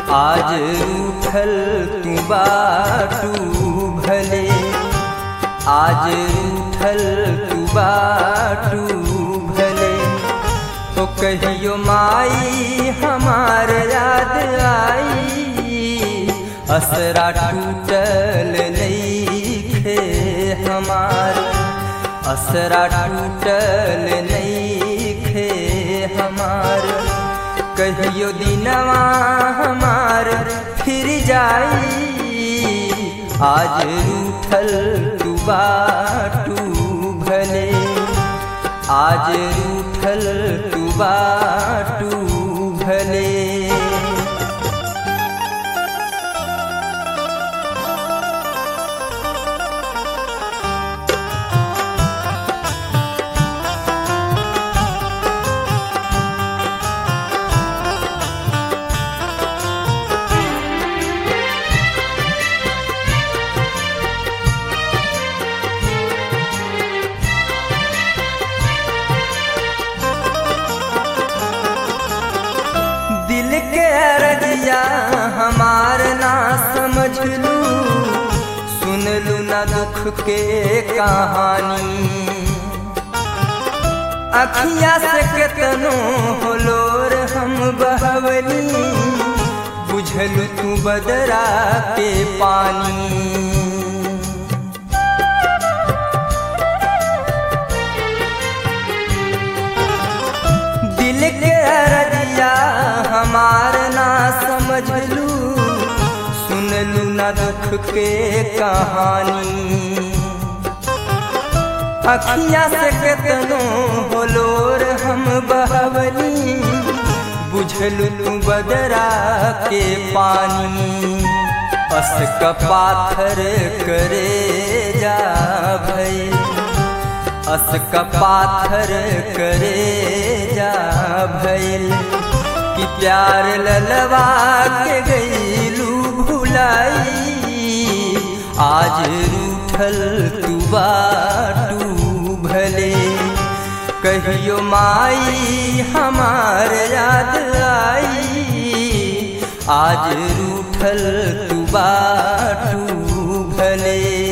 आज रूठल तू बाटू भले आज रूठल तू बाटू भले तो कहियो माई हमार याद आई असरा टूटल नईखे हमार असरा टूटल नईखे हमार कहियो दिनवा हमार फिर जाई आज रूठल तू बाटू भले आज रूठल तू बाटू भले दिल के अरजिया हमार ना समझ लू सुन लू ना दुख के कहानी अखिया से केतनो होलोर हम बहवनी बुझलू तू बदरा के पानी दिल के अरजिया हमार ना समझ लू सुन लू ना दुख के कहानी अखिया से केतनो होलोर हम बहवनी बुझलू तू बदरा के पानी अस का पाथर करे जा भई अस का पाथर करे जा भैल कि प्यार ललवा के गईलू भुलाई आज रूठल तू बाटू भले कहियो माई हमार याद आई आज रूठल तू बाटू भले